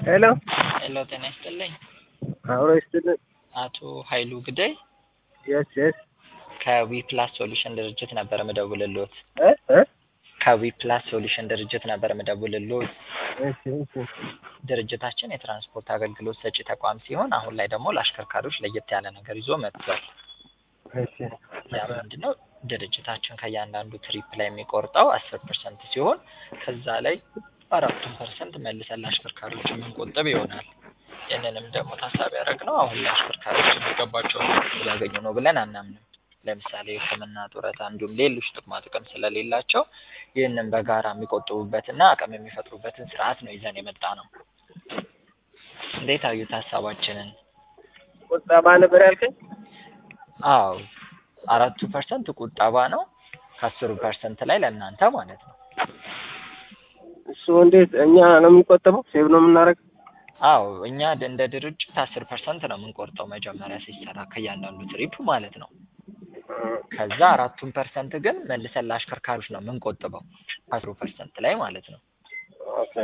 ሄሎ ሄሎ ጤና ይስጥልኝ። አብሮ ይስጥልን። አቶ ኃይሉ ግዳይ የስ የስ ከዊ ፕላስ ሶሉሽን ድርጅት ነበር ምደውልልዎት። እ እ ከዊ ፕላስ ሶሉሽን ድርጅት ነበር ምደውልልዎት። እሺ እሺ ድርጅታችን የትራንስፖርት አገልግሎት ሰጪ ተቋም ሲሆን አሁን ላይ ደግሞ ለአሽከርካሪዎች ለየት ያለ ነገር ይዞ መጥቷል። እሺ ያ ምንድን ነው? ድርጅታችን ከእያንዳንዱ ትሪፕ ላይ የሚቆርጠው አስር ፐርሰንት ሲሆን ከዛ ላይ አራቱን ፐርሰንት መልሰን ለአሽከርካሪዎች የምንቆጥብ ይሆናል። ይህንንም ደግሞ ታሳቢ ያደረግነው አሁን ላይ አሽከርካሪዎች የሚገባቸውን እያገኙ ነው ብለን አናምንም። ለምሳሌ ሕክምና፣ ጡረታ እንዲሁም ሌሎች ጥቅማ ጥቅም ስለሌላቸው ይህንን በጋራ የሚቆጥቡበትና አቅም የሚፈጥሩበትን ስርዓት ነው ይዘን የመጣ ነው። እንዴት አዩት ሀሳባችንን? ቁጠባ ነበር ያልከኝ? አዎ አራቱ ፐርሰንት ቁጠባ ነው ከአስሩ ፐርሰንት ላይ ለእናንተ ማለት ነው። እሱ እንዴት እኛ ነው የምንቆጠበው? ሴቭ ነው የምናደርገው? አዎ እኛ ድ- እንደ ድርጅት አስር ፐርሰንት ነው የምንቆርጠው መጀመሪያ ሲሰራ ከእያንዳንዱ ትሪፕ ማለት ነው። ከዛ አራቱን ፐርሰንት ግን መልሰን ለአሽከርካሪዎች ነው የምንቆጥበው ከአስሩ ፐርሰንት ላይ ማለት ነው። ኦኬ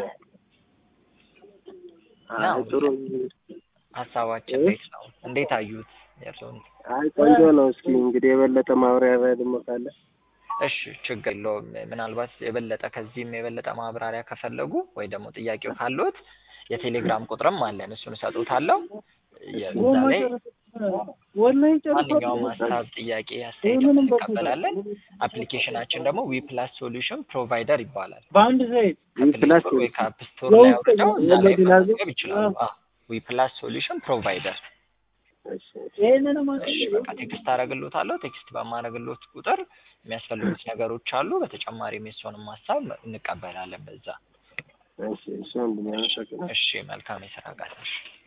እና አይ ጥሩ ሀሳባችን እ? እንዴት ነው? እንዴት አዩት? የእርስዎን? አይ ቆንጆ ነው። እስኪ እንግዲህ የበለጠ ማብራሪያ ደግሞ ካለ እሺ ችግር የለውም። ምናልባት የበለጠ ከዚህም የበለጠ ማብራሪያ ከፈለጉ ወይ ደግሞ ጥያቄው ካለዎት የቴሌግራም ቁጥርም አለን። እሱን እሰጡታለሁ። የዛ ላይ ማንኛውም ሀሳብ፣ ጥያቄ፣ አስተያየት እንቀበላለን። አፕሊኬሽናችን ደግሞ ዊ ፕላስ ሶሉሽን ፕሮቫይደር ይባላል። በአንድ ዘይት ከፕሌይ ፕላስ ስቶር ወይ ከአፕ ስቶር ላይ አውርደው እዛ ላይ መመዝገብ ይችላሉ። ዊ ፕላስ ሶሉሽን ፕሮቫይደር። እሺ እሺ ይህንንም እሺ በቃ ቴክስት አደርግልዎታለሁ። ቴክስት በማደርግልዎት ቁጥር የሚያስፈልጉት ነገሮች አሉ። በተጨማሪም የእርስዎንም ሀሳብ እንቀበላለን በዛ። እሺ እሺ ወንድሜ አመሰግናለሁ። እሺ መልካም የስራ ቀን። እሺ